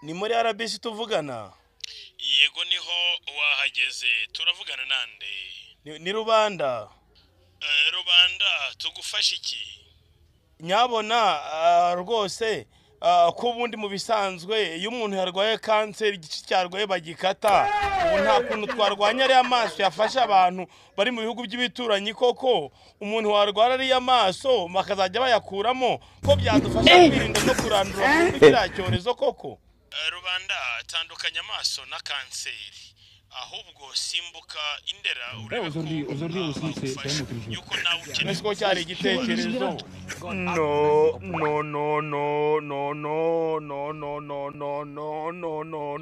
Ni muri RBC tuvugana? yego niho wahageze turavugana nande Ni ni Rubanda. Eh, rubanda tugufasha iki Nyabona ah, rwose ah, ko ubundi mu bisanzwe iyo umuntu yarwaye kanseri igice cyarwaye bagikata ubu nta kuntu twarwanya ariya maso yafasha abantu bari mu bihugu by'ibituranyi koko umuntu warwara ariya maso bakazajya bayakuramo ko byadufasha kwirinda no kurandura burundu kiriya cyorezo koko Eh, rubanda tandukanya amaso na kanseri ahubwo simbuka indera urebe ko aujourd'hui- aujourd'hui aussi, c'est- c'est bagufasha. un autre jour. yuko nawe ukeneye ese ko cyari igitekerezo no no no no no no no no no no no no no